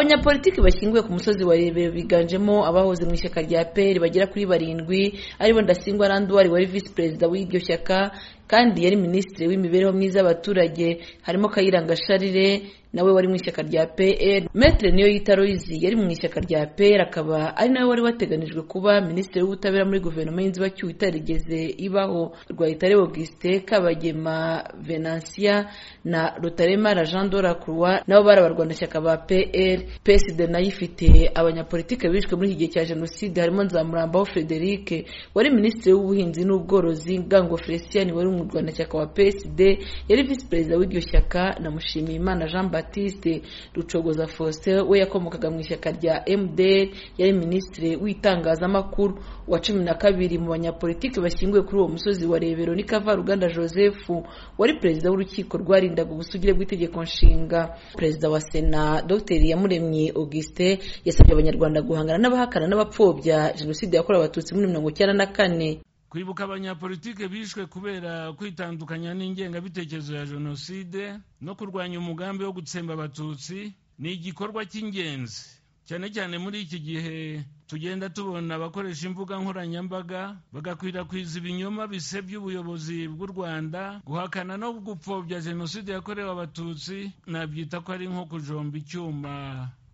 abanyapolitiki bashyinguwe ku musozi wa rebero biganjemo abahoze mu ishyaka rya peri bagera kuri barindwi aribo ndasingwa randuwari wari visi perezida w'iryo shyaka kandi yari minisitiri w'imibereho myiza y'abaturage harimo kayiranga sharire nawe wari mu ishyaka rya pr metre niyo yita royizi yari mu ishyaka rya pr akaba ari nawe wari wateganijwe kuba minisitiri w'ubutabera muri guverinoma y'inzibacyuho itarigeze ibaho rwayitare augustin kabagema venansia na rutaremara jean doracroi nabo bari abarwanashyaka ba pr psd nayo ifite abanyapolitike bishwe muri iki gihe cya jenoside harimo nzamurambaho frederic wari minisitiri w'ubuhinzi n'ubworozi ngango felicien wari umurwanashyaka wa psd yari visi perezida w'iryo shyaka na mushimiyimana jean batiste rucogoza faustin we yakomokaga mu ishyaka rya mdr yari minisitiri w'itangazamakuru wa cumi na kabiri mu banyapolitiki bashyinguwe kuri uwo musozi wa rebero ni kavaruganda joseph wari perezida w'urukiko rwarindaga ubusugire bw'itegeko nshinga perezida wa sena dr iyamuremye augustin yasabye abanyarwanda guhangana n'abahakana n'abapfobya jenoside yakorewe abatutsi muri mirongo icyenda na kane kwibuka abanyapolitike bishwe kubera kwitandukanya n'ingengabitekerezo ya jenoside no kurwanya umugambi wo gutsemba abatutsi ni igikorwa cy'ingenzi cyane cyane muri iki gihe tugenda tubona abakoresha imbuga nkoranyambaga bagakwirakwiza ibinyoma bisebya ubuyobozi bw'u rwanda guhakana no gupfobya jenoside yakorewe abatutsi nabyita ko ari nko kujomba icyuma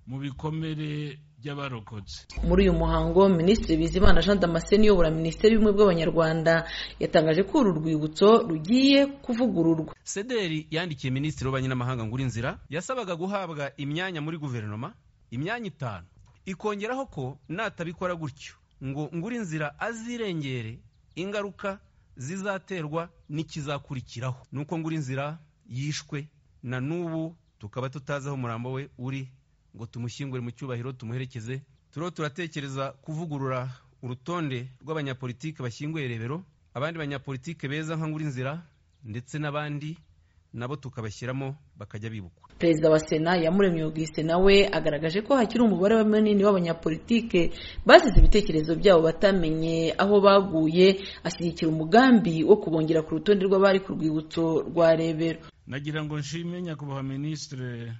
mu bikomere by'abarokotse muri uyu muhango minisitiri bizimana jean damascene uyobora minisiteri y'ubumwe bw'abanyarwanda yatangaje ko uru rwibutso rugiye kuvugururwa sederi yandikiye minisitiri w'ububanyi n'amahanga ngo inzira yasabaga guhabwa imyanya muri guverinoma imyanya itanu ikongeraho ko natabikora gutyo ngo ngura inzira azirengere ingaruka zizaterwa n'ikizakurikiraho nuko ngura inzira yishwe na n'ubu tukaba tutazi aho umurambo we uri ngo tumushyingure mu cyubahiro tumuherekeze turiho turatekereza kuvugurura urutonde rw'abanyapolitike bashyinguye rebero abandi banyapolitike beza nka nkurinzira ndetse n'abandi nabo tukabashyiramo bakajya bibukwa perezida wa sena yamuremye augustin nawe agaragaje ko hakiri umubare munini w'abanyapolitike basize ibitekerezo byabo batamenye aho baguye ashyigikira umugambi wo kubongera ku rutonde rw'abari ku rwibutso rwa rebero nagira ngo nshime nyakubahwa minisitire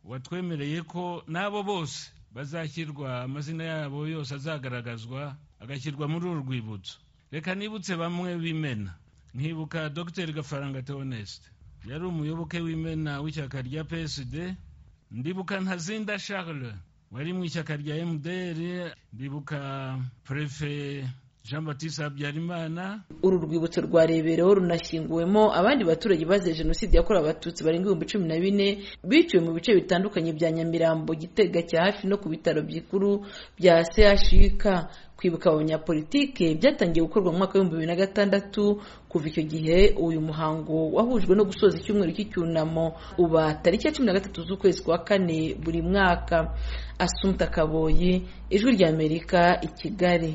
watwemereye ko n'abo bose bazashyirwa amazina yabo yose azagaragazwa agashyirwa muri uru rwibutso reka nibutse bamwe b'imena nkibuka dr gafaranga theoneste yari umuyoboke w'imena w'ishyaka rya psd ndibuka ntazinda charles wari mu ishyaka rya mdr ndibuka prefe jean batiste habyarimana uru rwibutso rwa rebero runashyinguwemo abandi baturage bazize jenoside yakorewe abatutsi barenga ibihumbi cumi na bine biciwe mu bice bitandukanye bya nyamirambo gitega cya hafi no ku bitaro bikuru bya chik kwibuka abanyapolitike byatangiye gukorwa mu mwaka w'ibihumbi bibiri na gatandatu kuva icyo gihe uyu muhango wahujwe no gusoza icyumweru cy'icyunamo uba tariki ya cumi na gatatu z'ukwezi kwa kane buri mwaka asumta kaboyi ijwi ry'amerika i kigali